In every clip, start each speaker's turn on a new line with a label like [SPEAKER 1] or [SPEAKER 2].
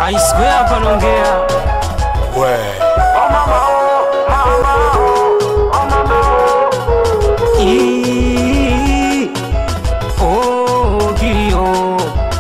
[SPEAKER 1] I swear hapa naongea
[SPEAKER 2] we
[SPEAKER 1] Ii, oh, kilio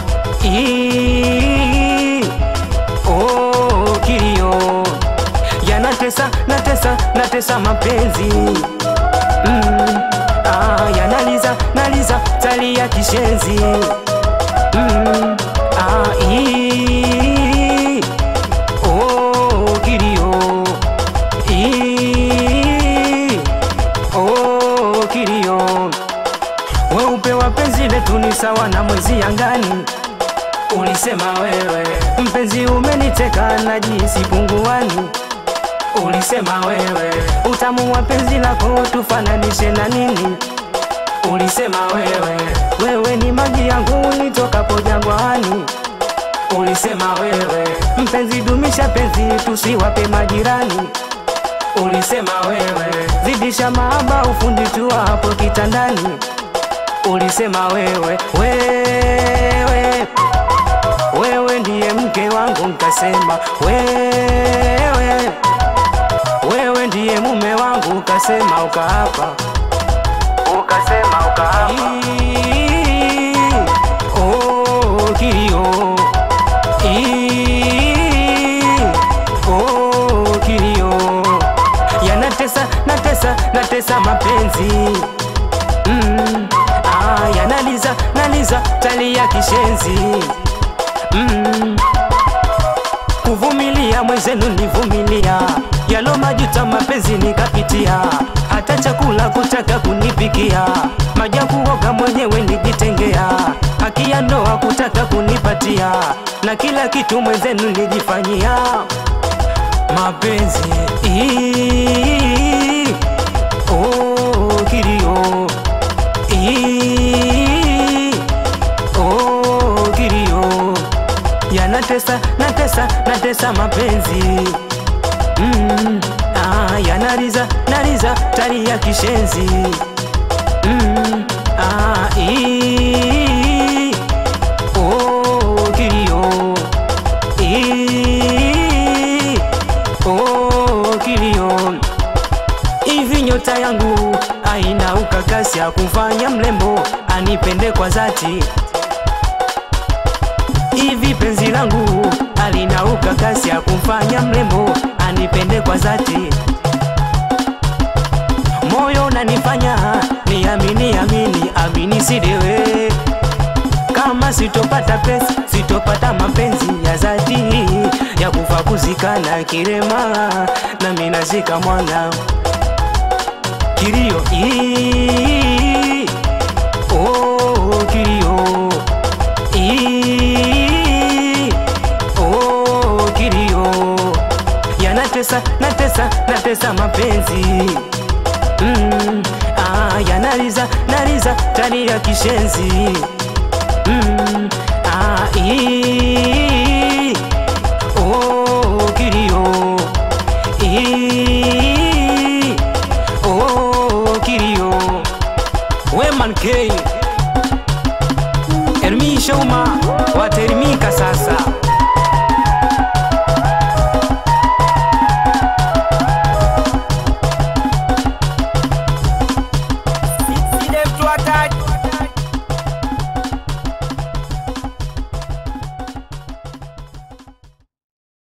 [SPEAKER 1] Ii, oh, kilio yanatesa natesa natesa mapenzi mm, ah, yanaliza naliza tali ya kishenzi mm, ah, ii, oh, kilio Ii, oh, kilio weupe wa penzi letu ni sawa na mwezi angani ulisema wewe mpenzi umeniteka na jinsi punguani ulisema wewe utamu wa penzi lako tufananishe na nini ulisema wewe wewe ni maji yangu nitokapo jangwani ulisema wewe mpenzi dumisha penzi tusiwape majirani ulisema wewe zidisha mahaba ufundi tu hapo kitandani ulisema wewe wewe wewe ndiye mke wangu nkasema wewe wewe ndiye mume wangu ukasema ukaapa ukasema ukaapa Ii, oh, kilio Ii, oh, kilio yanatesa natesa natesa mapenzi mm, ah, yanaliza naliza tali ya kishenzi mm, kuvumilia mwenzenu nivumilia yalo majuta mapenzi nikapitia hata chakula kutaka kunipikia maji ya kuoga mwenyewe nijitengea haki ya ndoa kutaka kunipatia na kila kitu mwenzenu nijifanyia mapenzi Ii, oh, kilio Ii, oh, kilio yanatesa natesa natesa mapenzi mm, ah, yanariza nariza tari ya kishenzi mm, ah, ii, oh, kilio Ii, oh, kilio hivi nyota yangu aina ukakasi ya kumfanya mlembo anipende kwa dhati hivi penzi langu alina ukakasi ya kumfanya mrembo anipende kwa dhati moyo nanifanya niamini amini amini sidewe kama sitopata pesa sitopata mapenzi ya dhati ya kufa kuzikana kirema na minazika mwana kilio Ii, oh, kilio Ii, oh, kilio yanatesa natesa natesa mapenzi mm, ah, yanaliza naliza tani ya kishenzi mm, ah, ii,